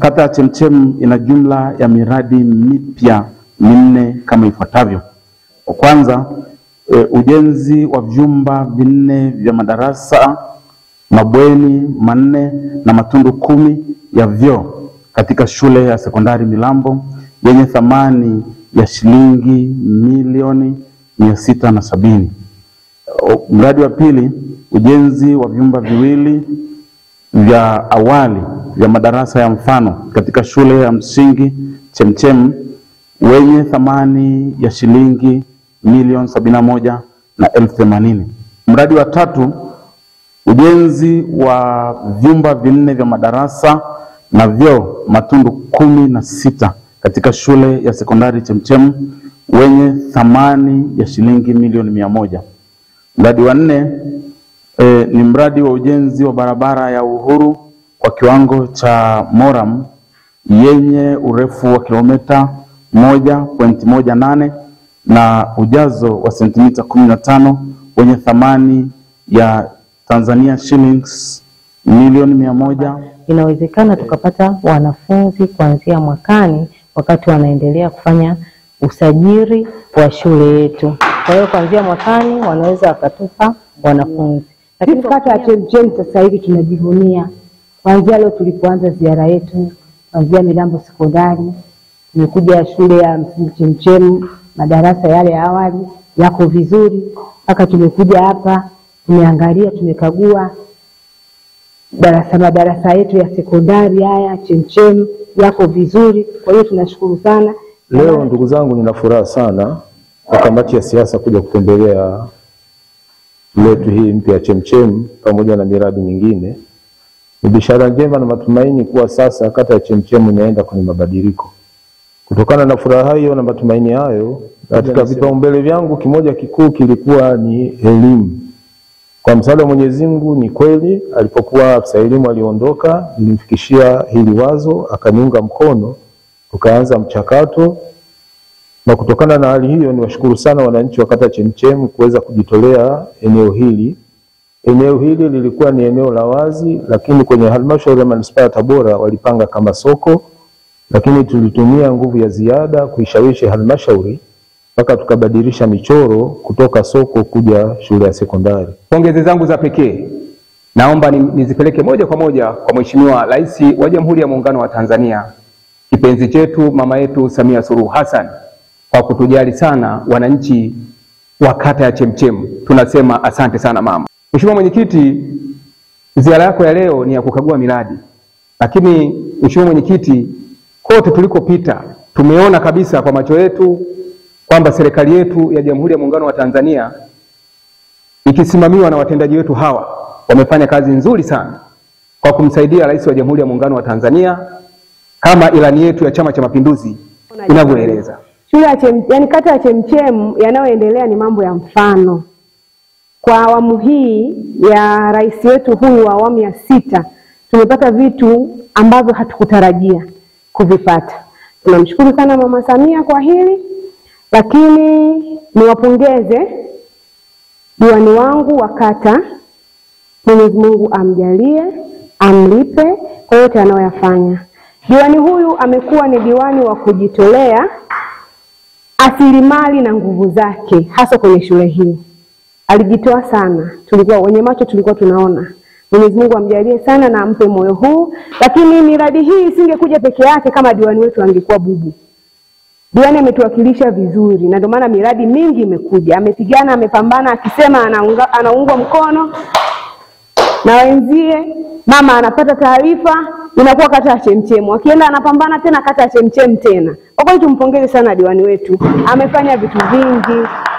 Kata ya Chemchem ina jumla ya miradi mipya minne kama ifuatavyo. Kwa kwanza, e, ujenzi wa vyumba vinne vya madarasa, mabweni manne na matundu kumi ya vyoo katika shule ya sekondari Milambo yenye thamani ya shilingi milioni mia sita na sabini. O, Mradi wa pili, ujenzi wa vyumba viwili vya awali vya madarasa ya mfano katika shule ya msingi Chemchem wenye thamani ya shilingi milioni sabini na moja na elfu themanini. Mradi wa tatu, ujenzi wa vyumba vinne vya madarasa na vyoo matundu kumi na sita katika shule ya sekondari Chemchem wenye thamani ya shilingi milioni mia moja. Mradi wa nne e, ni mradi wa ujenzi wa barabara ya Uhuru kwa kiwango cha Moram yenye urefu wa kilomita moja pointi moja nane na ujazo wa sentimita kumi na tano wenye thamani ya Tanzania shillings milioni mia moja. Inawezekana tukapata wanafunzi kuanzia mwakani wakati wanaendelea kufanya usajili wa shule yetu. Kwa hiyo kuanzia mwakani wanaweza wakatupa wanafunzi. Sisi kata ya Chemchem sasa hivi tunajivunia kuanzia leo tulipoanza ziara yetu, kuanzia Milambo sekondari, tumekuja shule ya msingi Chemchem, madarasa yale ya awali yako vizuri, mpaka tumekuja hapa tumeangalia, tumekagua darasa madarasa yetu ya sekondari haya Chemchem yako vizuri. Kwa hiyo tunashukuru sana. Leo ndugu zangu, nina furaha sana kwa kamati ya siasa kuja kutembelea letu hii mpya ya Chemchem pamoja na miradi mingine. Ni bishara njema na matumaini kuwa sasa kata ya Chemchem inaenda kwenye mabadiliko. Kutokana na furaha hiyo na matumaini hayo, katika vipaumbele vyangu kimoja kikuu kilikuwa ni elimu. Kwa msaada wa Mwenyezi Mungu, ni kweli alipokuwa afisa elimu aliondoka, nilimfikishia hili wazo, akaniunga mkono, tukaanza mchakato na kutokana na hali hiyo niwashukuru sana wananchi wa kata Chemchem kuweza kujitolea eneo hili. Eneo hili lilikuwa ni eneo la wazi, lakini kwenye halmashauri ya manispaa ya Tabora walipanga kama soko, lakini tulitumia nguvu ya ziada kuishawishi halmashauri mpaka tukabadilisha michoro kutoka soko kuja shule ya sekondari. Pongezi zangu za pekee naomba ni- nizipeleke moja kwa moja kwa Mheshimiwa Rais wa Jamhuri ya Muungano wa Tanzania, kipenzi chetu mama yetu Samia Suluhu Hassan kwa kutujali sana wananchi wa kata ya Chemchem. Tunasema asante sana mama. Mheshimiwa Mwenyekiti, ziara yako ya leo ni ya kukagua miradi, lakini Mheshimiwa Mwenyekiti, kote tulikopita tumeona kabisa kwa macho yetu kwamba serikali yetu ya Jamhuri ya Muungano wa Tanzania ikisimamiwa na watendaji wetu hawa wamefanya kazi nzuri sana kwa kumsaidia Rais wa Jamhuri ya Muungano wa Tanzania kama ilani yetu ya Chama cha Mapinduzi inavyoeleza. Shule ya Chem, yani kata ya Chemchem yanayoendelea ni mambo ya mfano. Kwa awamu hii ya rais wetu huyu wa awamu ya sita tumepata vitu ambavyo hatukutarajia kuvipata. Tunamshukuru sana Mama Samia kwa hili, lakini niwapongeze diwani wangu wa kata, Mwenyezi Mungu amjalie, amlipe kwa yote anayoyafanya. Diwani huyu amekuwa ni diwani wa kujitolea asilimali na nguvu zake hasa kwenye shule hii. Alijitoa sana, tulikuwa wenye macho, tulikuwa tunaona. Mwenyezi Mungu amjalie sana na ampe moyo huu, lakini miradi hii isingekuja peke yake kama diwani wetu angekuwa bubu. Diwani ametuwakilisha vizuri, na ndio maana miradi mingi imekuja. Amepigana, amepambana, akisema anaunga, anaungwa mkono na wenzie. Mama anapata taarifa, inakuwa kata ya Chemchem, akienda anapambana tena kata ya Chemchem tena. Kwa kweli tumpongeze sana diwani wetu, amefanya vitu vingi,